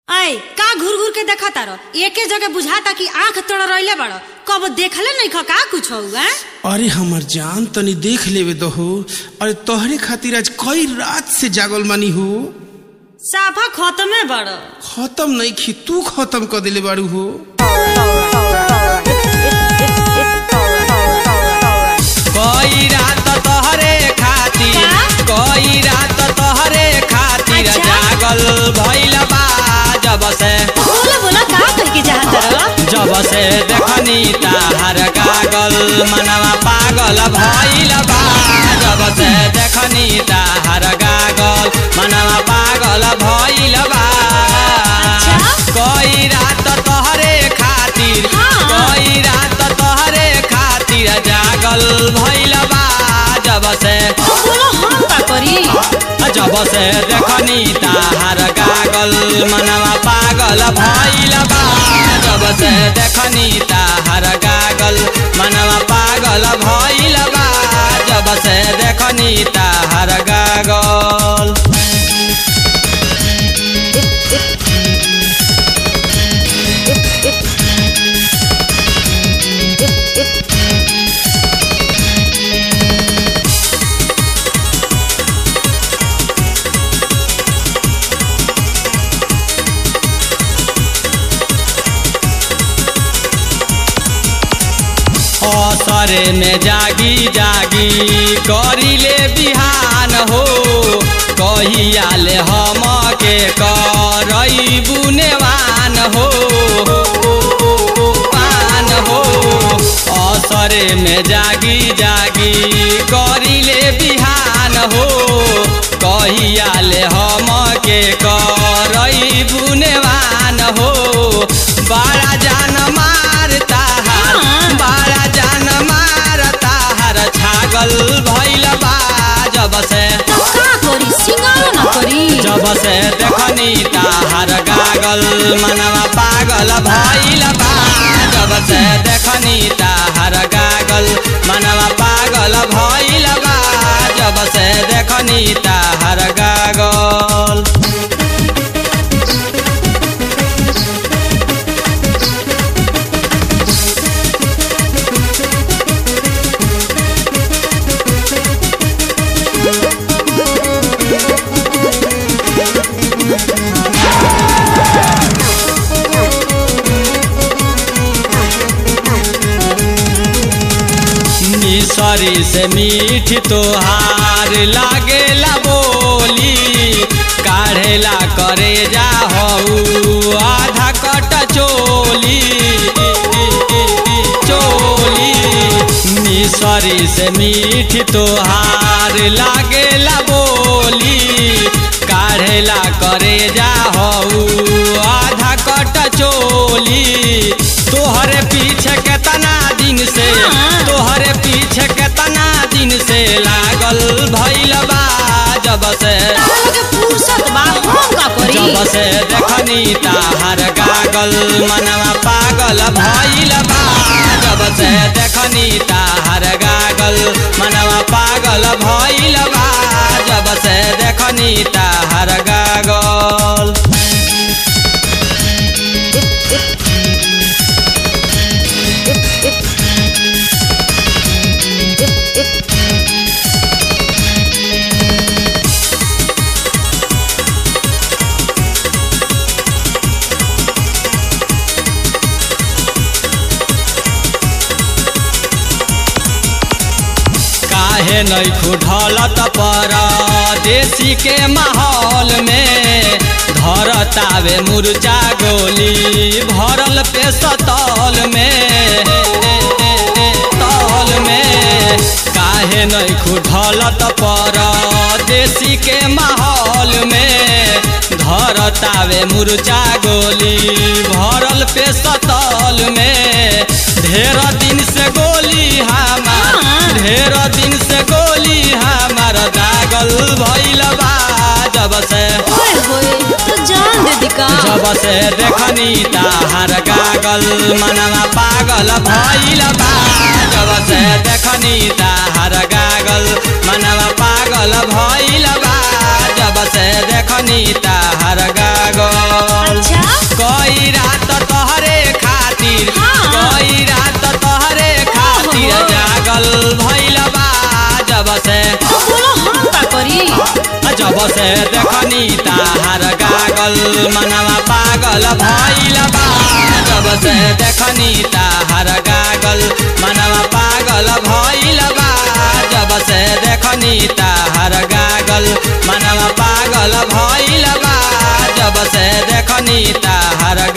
ऐ का घूर घूर के देखा तारो एके जगह बुझाता कि आंख तोड़ रहिले बड़ो कब देखले नहीं ख का कुछ हो अरे हमर जान तनी देख लेवे दहो अरे तोहरे खातिर आज कई रात से जागल मानी हो साफा खत्मे बड़ो खत्म नहीं खी तू खत्म कर दिले बारू हो कोई रात तोहरे खातिर का? कोई रात तोहरे खातिर अच्छा। जागल भइल बा जब से बोला बोला का कह के चाहत रहो जब से देखनी ताहर गागल मनवा पागल भइल बा जब से देखनी ताहर गागल मनवा पागल भइल बा अच्छा। कोई रात तोहरे खातिर हाँ। कोई रात तोहरे खातिर जागल भइल बा जब से तो बोलो हम का करी जब से देखनी ताहार गागल मनवा पागल भइल बा जब से देखनी ताहार गागल मनवा पागल भइल बा जब से देखनी ताहार गागल असरे में जागी जागी करिले बिहान हो कहिया ले हम के करई बुनेवान हो पान हो असरे में जागी जागी करिले बिहान हो कहिया ले हम के करई बुनेवान हो बड़ा जान मारता हर हाँ। बड़ा जान मारता हर छागल भइल बा जब से तो का करी सिंगारो ना करी जब से देखनी ताहार गागल मनवा पागल भइल बा जब से देखनी ताहार गागल मनवा पागल भइल बा जब से देखनी ताहार गागल मिसरी से मीठ तोहार लागेला बोली काढ़ेला करे जा हऊ आधा कट चोली चोली मिसरी से मीठ तोहार लागेला बोली काढ़ेला करे जा हऊ आधा कट चोली तोहरे पीछे केतना दिन से हाँ। तोहरे पीछे केतना दिन से लागल भइल बा जब से तारा के फुर्सत बा हम का करी जब से देखनी ताहार गागल मनवा पागल भइल बा जब से देखनी ताहार गागल मनवा पागल भइल बा जब से देखनी ताहार गागल काहे नहीं खुढलत पर देसी के माहौल में धरतावे मुर्चा गोली भरल पे सतल में तल में काहे नहीं खुढलत पर देसी के माहौल में धरतावे मुर्चा गोली भरल पे सतल में ढेर दिन से गोली हमार हाँ। ढेर दिन से गोली हमार दागल भइल बा जब से ओए होए तो जान दे दिका जब से देखनी ताहार गागल मनवा पागल भइल बा जब से देखनी ताहार गागल मनवा पागल भइल बा जब से देखनी ताहार गागल अच्छा जब से तो बोलो हम का करी जब से देखनी ताहार गागल मनवा पागल भइल बा जब से देखनी ताहार गागल मनवा पागल भइल बा जब से देखनी ताहार गागल मनवा पागल भइल बा जब से देखनी ताहार